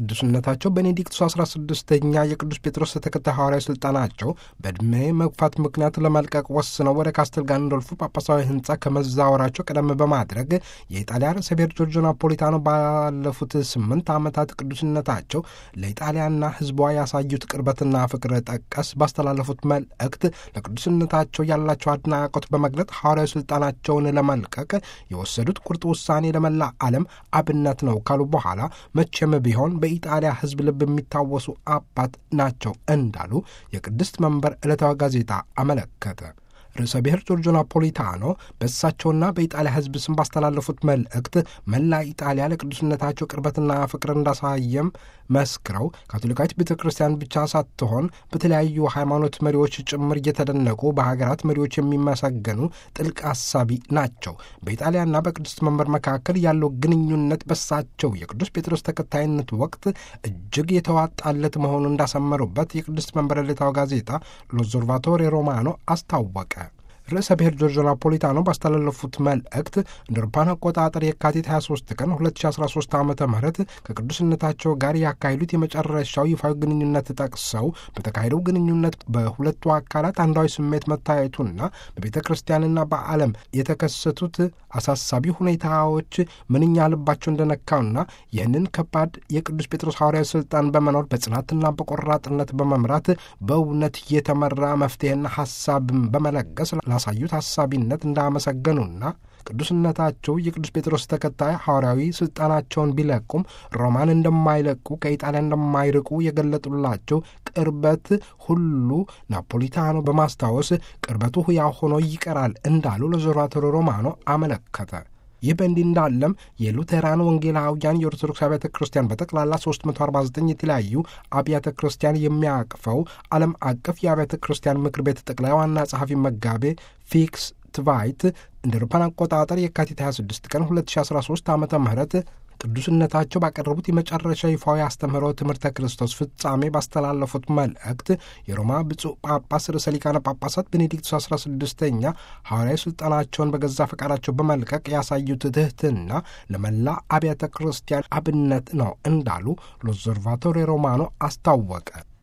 ቅዱስነታቸው ቤኔዲክቱስ 16ኛ የቅዱስ ጴጥሮስ ተከታይ ሐዋርያዊ ሥልጣናቸው በዕድሜ መግፋት ምክንያት ለመልቀቅ ወስነው ወደ ካስተል ጋንዶልፎ ጳጳሳዊ ሕንፃ ከመዛወራቸው ቀደም በማድረግ የኢጣሊያ ርዕሰ ብሔር ጆርጆ ናፖሊታኖ ባለፉት ስምንት ዓመታት ቅዱስነታቸው ለኢጣሊያና ሕዝቧ ያሳዩት ቅርበትና ፍቅር ጠቀስ ባስተላለፉት መልእክት ለቅዱስነታቸው ያላቸው አድናቆት በመግለጥ ሐዋርያዊ ሥልጣናቸውን ለመልቀቅ የወሰዱት ቁርጥ ውሳኔ ለመላ ዓለም አብነት ነው ካሉ በኋላ መቼም ቢሆን በኢጣሊያ ሕዝብ ልብ የሚታወሱ አባት ናቸው እንዳሉ የቅድስት መንበር ዕለታዊ ጋዜጣ አመለከተ። ርዕሰ ብሔር ጆርጆ ናፖሊታኖ በእሳቸውና በኢጣሊያ ሕዝብ ስም ባስተላለፉት መልእክት መላ ኢጣሊያ ለቅዱስነታቸው ቅርበትና ፍቅር እንዳሳየም መስክረው ካቶሊካዊት ቤተ ክርስቲያን ብቻ ሳትሆን በተለያዩ ሃይማኖት መሪዎች ጭምር እየተደነቁ በሀገራት መሪዎች የሚመሰገኑ ጥልቅ አሳቢ ናቸው። በኢጣሊያና በቅድስት መንበር መካከል ያለው ግንኙነት በሳቸው የቅዱስ ጴጥሮስ ተከታይነት ወቅት እጅግ የተዋጣለት መሆኑን እንዳሰመሩበት የቅድስት መንበር ዕለታዊ ጋዜጣ ሎዞርቫቶሬ ሮማኖ አስታወቀ። ርዕሰ ብሔር ጆርጆ ናፖሊታኖ ባስተላለፉት መልእክት እንደ አውሮፓውያን አቆጣጠር የካቲት 23 ቀን 2013 ዓ ም ከቅዱስነታቸው ጋር ያካሄዱት የመጨረሻው ይፋዊ ግንኙነት ጠቅሰው በተካሄደው ግንኙነት በሁለቱ አካላት አንዳዊ ስሜት መታየቱና በቤተ ክርስቲያንና በዓለም የተከሰቱት አሳሳቢ ሁኔታዎች ምንኛ ልባቸው እንደነካውና ይህንን ከባድ የቅዱስ ጴጥሮስ ሐዋርያዊ ስልጣን በመኖር በጽናትና በቆራጥነት በመምራት በእውነት የተመራ መፍትሄና ሐሳብን በመለገስ ላሳዩት ሐሳቢነት እንዳመሰገኑና ቅዱስነታቸው የቅዱስ ጴጥሮስ ተከታይ ሐዋርያዊ ሥልጣናቸውን ቢለቁም ሮማን እንደማይለቁ ከኢጣሊያ እንደማይርቁ የገለጡላቸው ቅርበት ሁሉ ናፖሊታኖ በማስታወስ ቅርበቱ ሕያው ሆኖ ይቀራል እንዳሉ ለዞራቶሮ ሮማኖ አመለከተ። ይህ በእንዲህ እንዳለም የሉቴራን ወንጌላውያን የኦርቶዶክስ አብያተ ክርስቲያን በጠቅላላ 349 የተለያዩ አብያተ ክርስቲያን የሚያቅፈው ዓለም አቀፍ የአብያተ ክርስቲያን ምክር ቤት ጠቅላይ ዋና ጸሐፊ መጋቤ ፊክስ ትቫይት እንደ አውሮፓውያን አቆጣጠር የካቲት 26 ቀን 2013 ዓ ም ቅዱስነታቸው ባቀረቡት የመጨረሻ ይፋዊ አስተምህሮ ትምህርተ ክርስቶስ ፍጻሜ ባስተላለፉት መልእክት የሮማ ብፁዕ ጳጳስ ርዕሰ ሊቃነ ጳጳሳት ቤኔዲክቱስ 16ኛ ሐዋርያዊ ሥልጣናቸውን በገዛ ፈቃዳቸው በመልቀቅ ያሳዩት ትሕትና ለመላ አብያተ ክርስቲያን አብነት ነው እንዳሉ ሎዞርቫቶሬ ሮማኖ አስታወቀ።